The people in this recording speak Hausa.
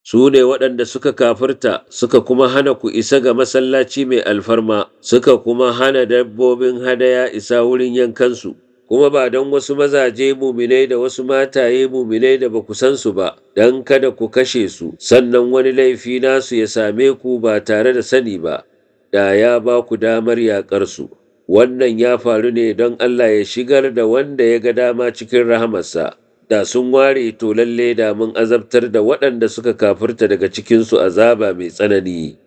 su ne waɗanda suka kafirta suka kuma hana ku isa ga masallaci mai alfarma suka kuma hana dabbobin hadaya isa wurin yankansu kuma ba don wasu mazaje muminai da wasu mataye muminai da ba ku san su ba don kada ku kashe su sannan wani laifi nasu ya same ku ba tare da sani ba da ya ba ku damar yaƙar su wannan ya faru ne don Allah ya shigar da wanda ya ga dama cikin rahamarsa da sun ware to lalle da mun azabtar da waɗanda suka kafirta daga cikinsu azaba mai tsanani